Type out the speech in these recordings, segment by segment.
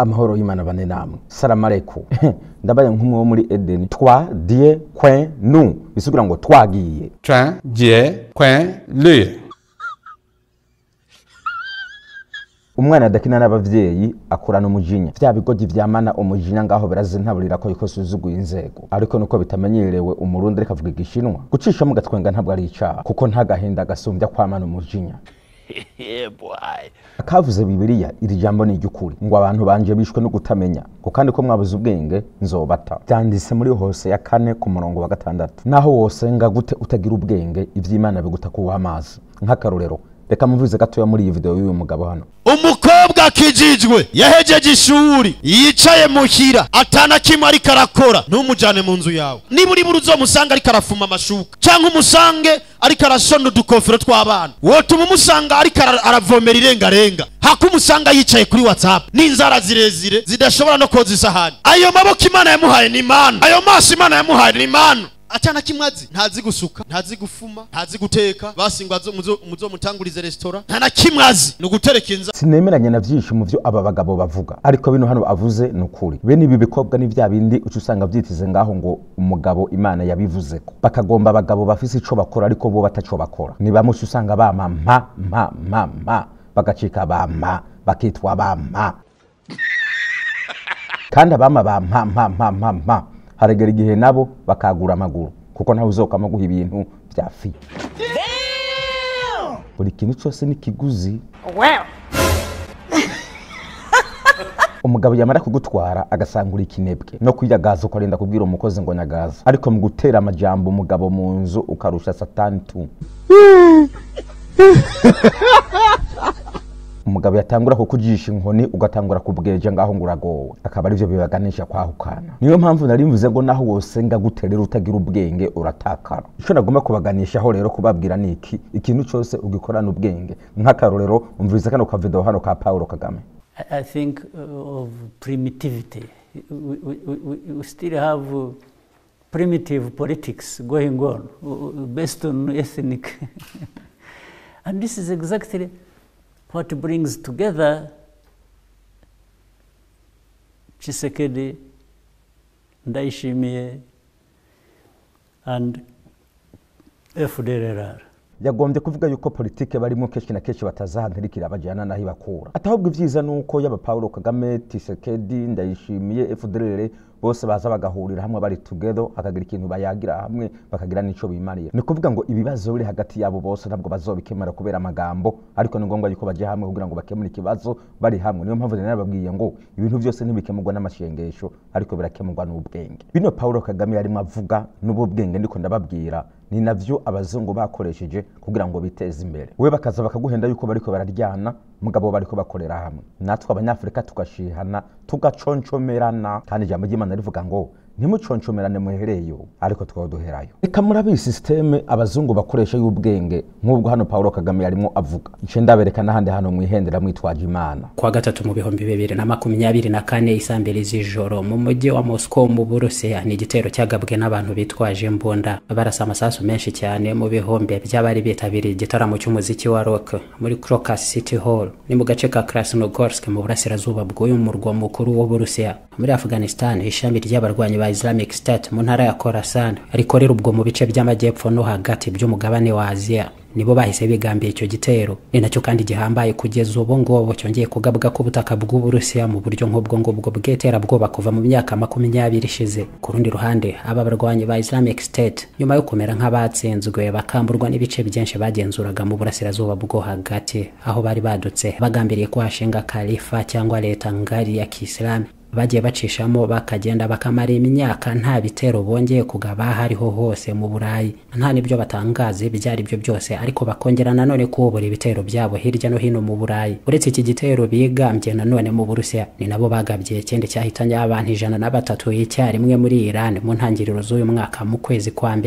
amahoro y'imana bane namwe salamu aleikum ndabaye nk'umwe wo muri edeni twa die kwen nu bisigura ngo twagiye Tran, Jie, Quen, Lue. umwana adakina n'abavyeyi akurana umujinya vya bigogi vyamana umujinya ngaho birazintaburira ko yuko suzuguye inzego ariko nuko bitamenyerewe umurundi ariko avuga igishinwa gucishamo gatwenga ntabwo ari icaha kuko nta gahinda gasumbya kwamana umujinya akavuze bibiliya iri jambo ni iry'ukuri ngo abantu banje bishwe no kutamenya ngo kandi ko mwabuze ubwenge nzobata byanditse muri hose ya kane ku murongo wa gatandatu naho wosenga gute utagira ubwenge ivy'imana biguta kuwa amazi nk'akarorero reka muvuze gatoya muri iyi video y'uyu mugabo hano umukobwa akijijwe yahejeje ishuri yicaye muhira atana kimwe ariko arakora ntumujyane mu nzu yawe niba uri buri uzomusanga ariko arafuma amashuka cyangwa umusange ariko arashona udukofero tw'abana wotuma umusanga ariko ara- aravomera irengarenga hako umusanga yicaye kuri whatsapp n'inzara zirezire zidashobora no koza isahani ayo maboko imana yamuhaye ni imana ayo maso imana yamuhaye ni imana atana kimwe azi ntazi gusuka ntazi gufuma ntazi guteka basi ngo azo- muzo- muzomutangurize resitora nta na kimwe azi ni ugutereka inzara sinemeranya na vyinshi mu vyo aba bagabo bavuga ariko bino hano avuze ni ukuri bene ibi bikobwa ni vya bindi uca usanga vyitize ngaho ngo umugabo imana yabivuzeko bakagomba abagabo bafise ico bakora ariko bo bataco bakora ni bamwe uca usanga bama mpa mpa mpa mpa bagacika bampa bakitwa bampa kandi abama ba mpa mpa mpa mpa mpa haragera igihe nabo bakagura amaguru kuko ntawe uzokama guha ibintu vya fi buri kintu cose ni kiguzi Well. umugabo yamara kugutwara agasangura ikinebwe no kwiyagaza ukarinda kubwira umukozi ngo nyagaza ariko mu gutera amajambo umugabo mu nzu ukarusha satani tu umugabo yatangura kukujisha inkoni ugatangura kubweja ngaho ngo uragowe akaba arivyo bibaganisha kwahukana niyo mpamvu nari mvuze ngo naho wosenga guterera utagira ubwenge uratakara ico nagomba kubaganishaho rero kubabwira ni iki ikintu cose ugikorana ubwenge nk'akarorero umviriza kano ka video hano ka paulo kagame I I think uh, of primitivity. We, we, we, we still have uh, primitive politics going on uh, based on ethnic. and this is exactly what brings together Chisekedi, Ndaishimie, and FDLR. yagombye kuvuga yuko politike barimo kenshi na kenshi batazahantirikira bajyana naho ibakura atahubwo ibyiza ni uko yaba paulo kagame tisekedi ndayishimiye fdrr bose baza bagahurira hamwe bari together hakagira ikintu bayagira hamwe bakagira n'ico bimarira ni kuvuga ngo ibibazo biri hagati yabo bose ntabwo bazobikemura kubera amagambo ariko ni ngombwa yuko baje hamwe kugira ngo bakemure ikibazo bari hamwe niyo mpamvu rero babwiye ngo ibintu byose ntibikemurwa n'amashengesho ariko birakemurwa n'ubwenge bino paulo kagame yarimo avuga n'ubu bwenge ndiko ndababwira ni navyo abazungu bakoresheje kugira ngo biteze imbere we bakaza bakaguhenda yuko bariko bararyana mugabo bariko bakorera hamwe natwe abanyafurika tugashihana tugaconcomerana kandi ijambo ry'imana rivuga ngo ntimuconcomerane muhereyo ariko twaba duherayo reka murabe iyi sisiteme abazungu bakoresha y'ubwenge nk'ubwo hano paulo kagame yarimo avuga ice ndabereka n'ahandi hantu mwihendera mwitwaje imana kuwa gatatu mu bihumbi bibiri na makumyabiri na kane isaa mbiri z'ijoro mu mujyi wa moscow mu burusiya ni igitero cyagabwe n'abantu bitwaje imbunda barasa amasasu menshi cyane mu bihumbi by'abari bitabiriye igitaramo cy'umuziki wa rock muri crocus city hall ni mu gace ka krasnogorsk mu burasirazuba bw'uyu murwa mukuru w'uburusiya muri afghanistan ishami ry'abarwanyi ba islamic state mu ntara ya khorasan rikorera ubwo mu bice by'amajyepfo no hagati by'umugabane wa aziya nibo bahise bigambiye icyo gitero ni nacyo kandi gihambaye kugeza ubu ngubu cyongeye kugabwa ku butaka bw'uburusiya mu buryo nk'ubwo ngubwo bw'iterabwoba kuva mu myaka makumyabiri ishize ku rundi ruhande aba barwanyi ba islamic state nyuma yo kumera nk'abatsinzwe bakamburwa n'ibice byinshi bagenzuraga mu burasirazuba bwo hagati aho bari badutse bagambiriye kuhashinga kalifa cyangwa leta ngari ya kisilamu bagiye bacishamo bakagenda bakamara imyaka nta bitero bongeye kugaba aho ariho hose mu burayi nta n'ibyo batangaza ibyo ari byo byose ariko bakongera nanone kubura ibitero byabo hirya no hino mu burayi uretse iki gitero bigambye nanone mu burusiya ni nabo bagabye ikindi cyahitanye abantu ijana na batatu icyarimwe muri iran mu ntangiriro z'uyu mwaka mu kwezi kwa mbere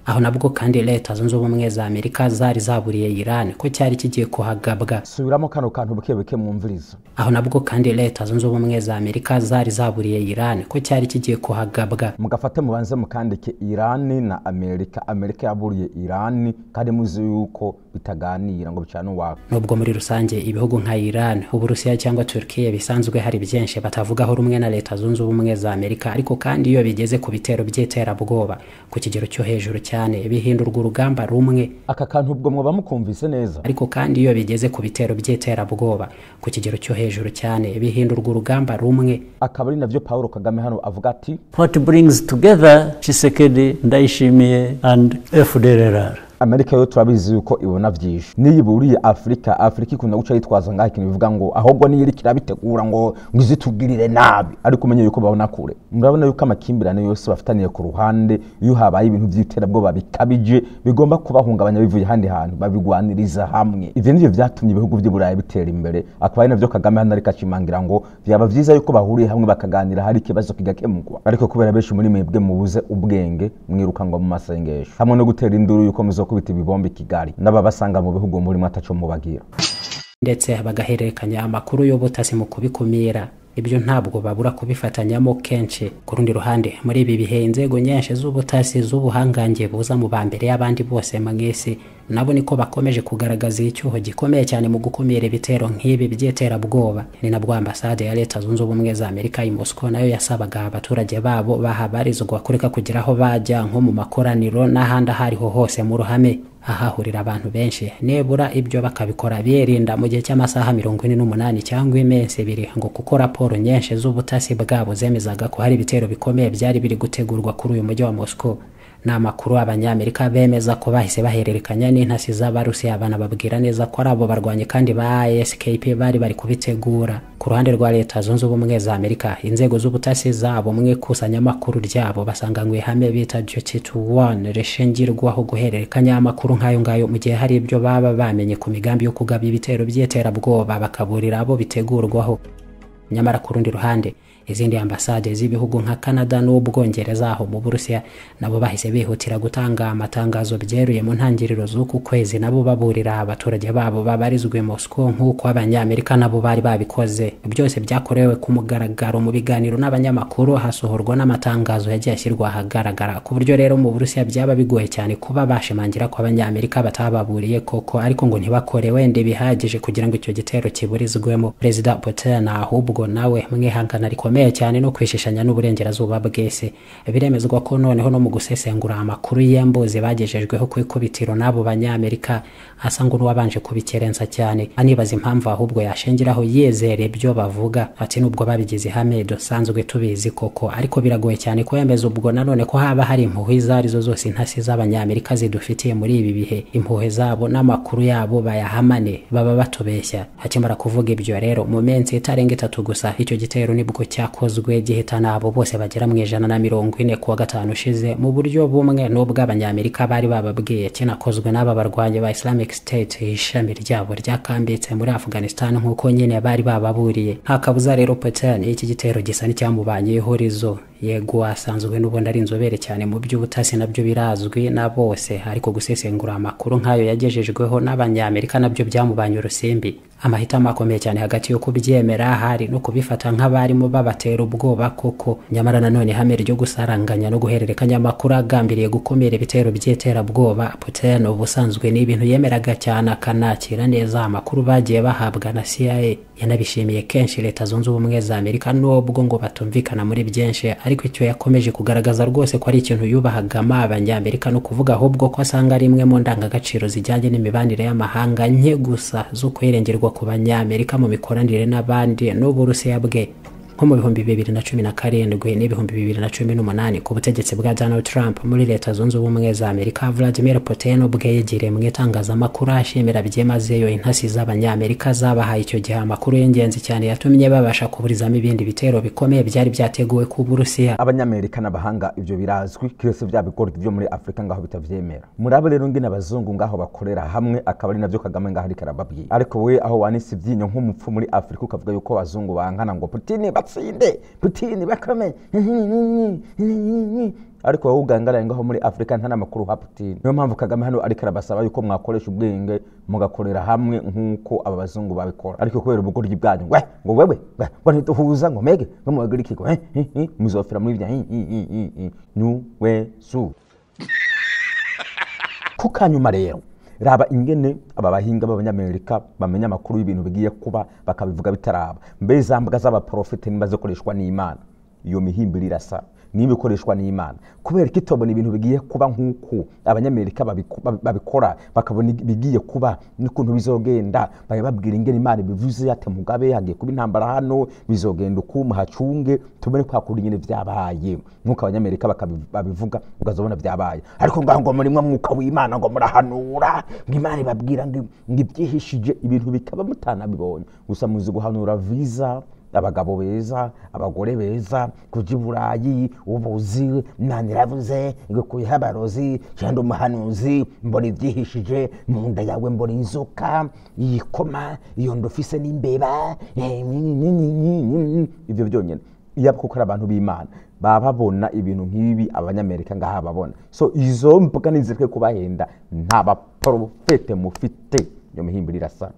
aho nabwo kandi leta zunze ubumwe za amerika zari zaburiye iran ko cyari kigiye kuhagabwa subiramo kano kantu buke buke mwumviriza aho nabwo kandi leta zunze ubumwe za amerika zari zaburiye iran ko cyari kigiye kuhagabwa mugafate mubanze mukandike irani na amerika amerika yaburiye irani kandi muzi yuko bitaganira ngo bicane uwaka nubwo muri rusange ibihugu nka iran uburusiya cyangwa turkiya bisanzwe hari byinshi batavugaho rumwe na leta zunze ubumwe za amerika ariko kandi iyo bigeze ku bitero by'iterabwoba ku kigero cyo hejuru cyane bihindurwa urugamba rumwe aka kantu ubwo mwaba mukumvise neza ariko kandi iyo bigeze ku bitero by'iterabwoba ku kigero cyo hejuru cyane bihindurwa urugamba rumwe akaba ari navyo paul kagame hano avuga ati What brings together Tshisekedi, Ndayishimiye and FDLR? amerika yo turabizi yuko ibona vyinshi niyo iburiye afurika afurika ikunda guca yitwaza ngaho ikintu bivuga ngo ahubwo niyo iriko irabitegura ngo ngo izitugirire nabi ariko umenye yuko babona kure murabona yuko amakimbirane yose bafitaniye ku ruhande iyo habaye ibintu vy'iterabwoba bikabije bigomba kubahungabanya bivuye ahandi hantu babigwaniriza hamwe ivyo nivyo vyatumye ibihugu vy'i burayi bitera imbere akaba ari navyo kagame hano ariko ashimangira ngo vyaba vyiza yuko bahuriye hamwe bakaganira hari ikibazo kigakemurwa ariko kubera benshi muri mwebwe mubuze ubwenge mwiruka ngo mu masengesho hamwe no gutera induru yuko muzokubita ibibombe i kigali n'ababasanga mu bihugu murimo ataco mubagira ndetse bagahererekanya amakuru y'ubutasi mu kubikumira ibyo ntabwo babura kubifatanyamo kenshi ku rundi ruhande muri ibi bihe inzego nyinshi z'ubutasi z'ubuhangange buza mu ba mbere y'abandi bose mu isi nabo niko bakomeje kugaragaza icyuho gikomeye cyane mu gukumira ibitero nk'ibi by'iterabwoba ni nabwo ambasade ya leta zunze ubumwe za amerika i moscow nayo yasabaga abaturage babo bahabarizwa kureka kugira aho bajya nko mu makoraniro n'ahandi aho ariho hose mu ruhame ahahurira abantu benshi nibura ibyo bakabikora birinda mu gihe cy'amasaha mirongo ine n'umunani cyangwa iminsi ibiri ngo kuko raporo nyinshi z'ubutasi bwabo zemezaga ko hari ibitero bikomeye byari biri gutegurwa kuri uyu mujyi wa moscow ni amakuru abanyamerika bemeza ko bahise bahererekanya n'intasi z'abarusiya banababwira neza ko ari abo barwanyi kandi ba skp bari bari kubitegura ku ruhande rwa leta zunze ubumwe za amerika inzego z'ubutasi zabo mu ikusanyamakuru ryabo basanga ngo ihame bita duty to one rishingirwaho guhererekanya amakuru nk'ayo ngayo mu gihe hari ibyo baba bamenye ku migambi yo kugaba ibitero by'iterabwoba bakaburira abo bitegurwaho nyamara ku rundi ruhande izindi ambasade z'ibihugu nka canada n'ubwongereza aho mu burusiya nabo bahise bihutira gutanga amatangazo byeruye mu ntangiriro z'uku kwezi nabo baburira abaturage babo babarizwe moscow nk'uko abanyamerika nabo bari babikoze byose byakorewe ku mugaragaro mu biganiro n'abanyamakuru hasohorwa n'amatangazo yagiye ashyirwa ahagaragara ku buryo rero mu burusiya byaba bigoye cyane kuba bashimangira ko abanyamerika batababuriye koko ariko ngo ntibakore wenda bihagije kugira ngo icyo gitero kiburizwemo perezida putin ahubwo nawe mwihangana rikomeye bikomeye cyane no kwishishanya n'uburengerazuba bwese biremezwa ko noneho no mu gusesengura amakuru y'embuzi bagejejweho ku ikubitiro n'abo banyamerika asa ngo n'uwabanje kubikerensa cyane anibaza impamvu ahubwo yashingiraho yizera ibyo bavuga ati nubwo babigize ihame dusanzwe tubizi koko ariko biragoye cyane kwemeza ubwo nanone ko haba hari impuhwe izo arizo zose intasi z'abanyamerika zidufitiye muri ibi bihe impuhwe zabo n'amakuru yabo bayahamane baba batubeshya akimara kuvuga ibyo rero mu minsi itarenga itatu gusa icyo gitero nibwo cyakozwe gihitana abo bose bagera mu ijana na mirongo ine kuwa gatanu ushize mu buryo bumwe n'ubw'abanyamerika bari bababwiye kinakozwe n'aba barwanyi ba islamic state ishami ryabo ryakambitse muri afghanistan nk'uko nyine bari bababuriye nta kabuza rero putin iki gitero gisa n'icyamubanye ihurizo yego asanzwe n'ubundi ari inzobere cyane mu by'ubutasi nabyo birazwi na bose ariko gusesengura amakuru nk'ayo yagejejweho n'abanyamerika nabyo byamubanye urusimbi amahitamo akomeye cyane hagati yo kubyemera hari no kubifata nk'abarimo babatera ubwoba koko nyamara nanone ihame ryo gusaranganya no guhererekanya amakuru agambiriye gukumira ibitero by'iterabwoba putin ubusanzwe ni ibintu yemeraga cyane akanakira neza amakuru bagiye bahabwa na cia yanabishimiye kenshi leta zunze ubumwe za amerika nubwo ngo batumvikana muri byinshi ariko icyo yakomeje kugaragaza rwose ko ari ikintu yubahagama abanyamerika no kuvuga ahubwo ko asanga ari imwe mu ndangagaciro zijyanye n'imibanire y'amahanga nke gusa zo kwirengerwa ku banyamerika mu mikoranire n'abandi n'uburusiya bwe nko mu bihumbi bibiri na cumi na karindwi n'ibihumbi bibiri na cumi n'umunani ku butegetsi bwa donald trump muri leta zunze ubumwe za amerika vladimir putin ubwe yegereye mu itangazamakuru ashimira byimazeyo intasi z'abanyamerika zabahaye icyo gihe amakuru y'ingenzi cyane yatumye babasha kuburizamo ibindi bitero bikomeye byari byateguwe ku burusiya abanyamerika n'abahanga ibyo birazwi kiretse bya bigori byo muri afurika ngaho bitavyemera murabo rero ngene abazungu ngaho bakorera hamwe akaba ari navyo kagame ngaho ariko arababwira ariko we aho wanise ivyinyo nk'umupfu muri afurika ukavuga yuko abazungu bankana ngo putini batsinde putini bakame ariko wowe ugangaraye ngaho muri afurika nta n'amakuru uha putin niyo mpamvu kagame hano ariko arabasaba yuko mwakoresha ubwenge mugakorera hamwe nk'uko aba bazungu babikora ariko kubera ubugoryi bwanyu we ngo wewe we, ngo ntituhuza ngo mege ngo muhagarike ikigo eh, eh, eh, muzofera muri bya nyuwe su ku kanyuma rero raba ingene aba bahinga b'abanyamerika bamenya amakuru y'ibintu bigiye kuba bakabivuga bitaraba mbe za mbuga z'abaprofete niba zikoreshwa n'imana iyo mihimbiro irasa niba ikoreshwa n'imana kubera ko itobona ibintu bigiye kuba nk'uko abanyamerika babiku- babi- babikora bakabona ibigiye kuba n'ukuntu bizogenda baya babwira ingene imana bivuze ati mugabe hagiye kuba intambara hano bizogenda uku muhacunge tubone kwa kundi nyine vyabaye nk'uko abanyamerika bakabi- babivuga ukazobona vyabaye ariko ngaho ngo murimwo mwuka w'imana ngo murahanura ngo imana ibabwira ngo ngo ibyihishije ibintu bikaba mutanabibonye gusa muzi guhanura viza abagabo beza abagore beza kuja i burayi ubuzi imana iravuze igukuyeho abarozi cyangwa umuhanuzi mbona ibyihishije mu nda yawe mbona inzoka yikoma iyo nda ufise n'imbeba eh, ni- ni- ni- ni- ni- ibyo byonyine iyo kuko ari abantu b'imana baba babona ibintu nk'ibi abanyamerika ngaha babona so izo mbuga nizireke kubahenda nta baporofete mufite iyo mihimbiro irasa